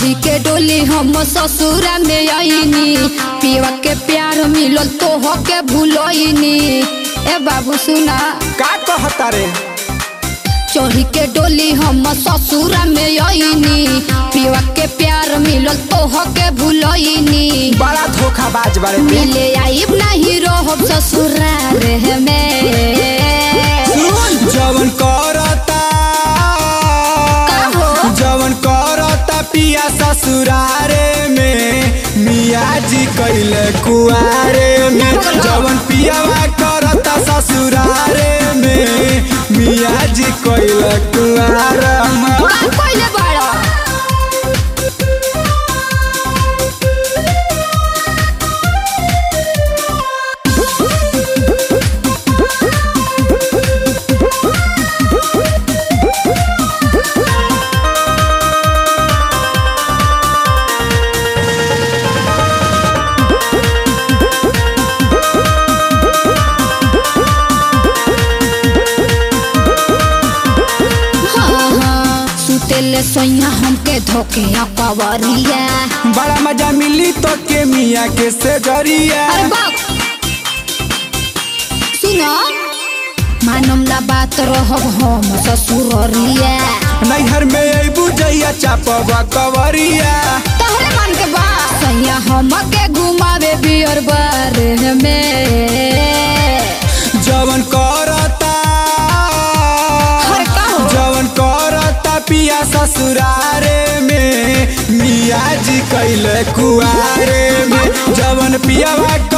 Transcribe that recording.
चढ़ी के डोली हम ससुरा में आईनी पिया के प्यार मिलल तो हो के भूलनी ए बाबू सुना का कहता रे चढ़ी के डोली हम ससुरा में आईनी पिया के प्यार मिलल तो हो के भूलनी बड़ा धोखाबाज बारे ते मिले आइब नहीं रहब ससुराल में जवन करता का हो? जवन करता पिया ससुरारे में मिया जी कैले कुआरे में जवन पियावा करता ससुरारे में मिया जी कैले कुआरे में का कइले बाड़ा हाँ, हाँ, सुतेले सोइया हमके धोके कवरिया बड़ा मजा मिली तो के मिया के से जरिया अरे बाप सुनो मानम ना बात रहब हम ससुररिया नैहर में अबू जइया चापवा कवरिया तहरे मन के बात सैया हमके घुमावे बियर बार में जवन करता हर का हो? जवन करता पिया ससुरारे में मिया जी कैले कुआरे में जवन पियावा